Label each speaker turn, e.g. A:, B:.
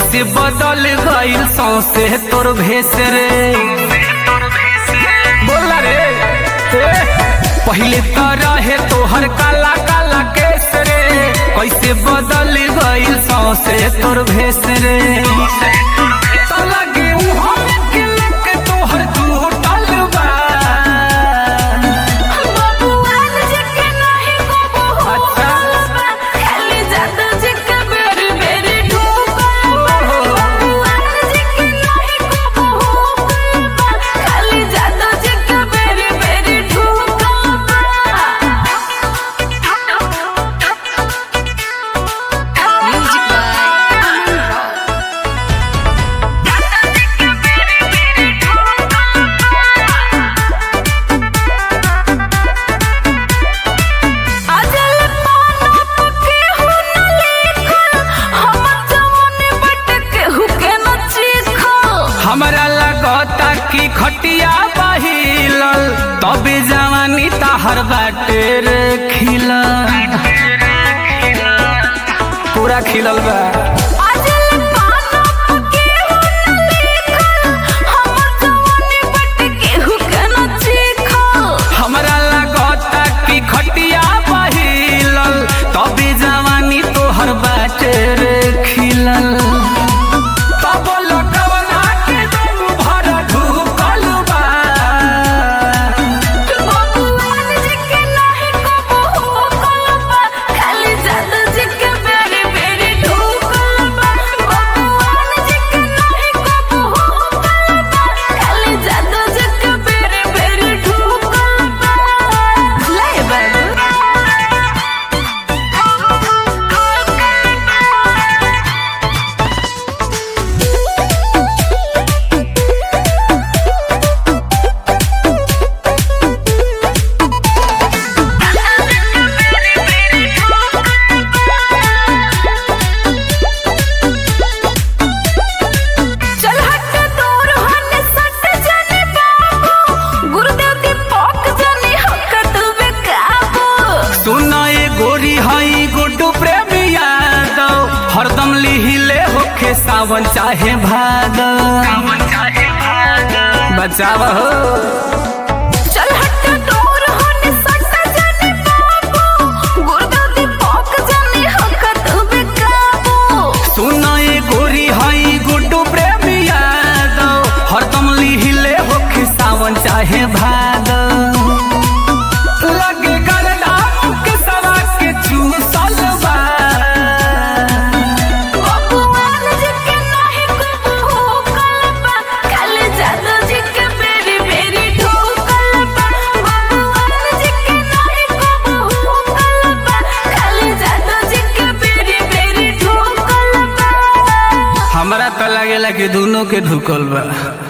A: कैसे बदल गइल सौसे तोर भेस रे बोला रे ए, पहिले तो रहे तोहर काला काला केस रे कैसे बदल गइल सौसे तोर भेस रे तो लगे उहाँ के लगे तोहर टूटल बा
B: बबुआन जी के नाही को
A: अच्छा।
B: बा खाली जादू जी के बेरी बेरी ठोकल बा बबुआन जी के नाही को बा खाली जादू जी के बेरी बेरी ठोकल बा म्यूजिक बाय अमन रॉय अजल पाना पके हु न लेखल हम जवानी बट के हु के न चीखल
A: हमरा लगता कि खटिया बहिलल तबे जवानी ताहर बाटे रे खिलल पूरा खिलल बा
B: अजल पाना पके हु न लेखल हम जवानी बट के हु के न चीखल
A: हमरा लगता कि खटिया बहिलल तबे जवानी तोहर बाटे रे खिलल तब लगवना के दम भर ढुकल बा
B: बबुआन जी के नाही को कलबा खाली जादू जी के बेरी बेरी ठोकल बा बबुआन जी के नाही को कलबा खाली जादू जी के बेरी बेरी ठोकल बा ले चल हट दूर हन सट जाने बाबू गुरुदेव की पोक जाने हक तू बेकाबू
A: सुना ये गोरी हई गुड्डू प्रेमी यादव हरदम लिहिले होखे सावन चाहे भादव बचाव हो
B: चल हट दूर हन सट जाने बाबू गुरुदेव की पोक जाने हक तू बेकाबू
A: सुना ये गोरी हई गुड्डू प्रेमी यादव हरदम लिहिले होखे सावन चाहे भादव लगे गरदा के सवा के चूसल बा
B: बबुआन जी के नाही को कलबा खाली जादू जी के बेरी बेरी ठोकल बा बबुआन जी के नाही को कलबा खाली जादू जी के बेरी बेरी ठोकल बा
A: हमरा तो लगेला कि दोनों के ढुकल बा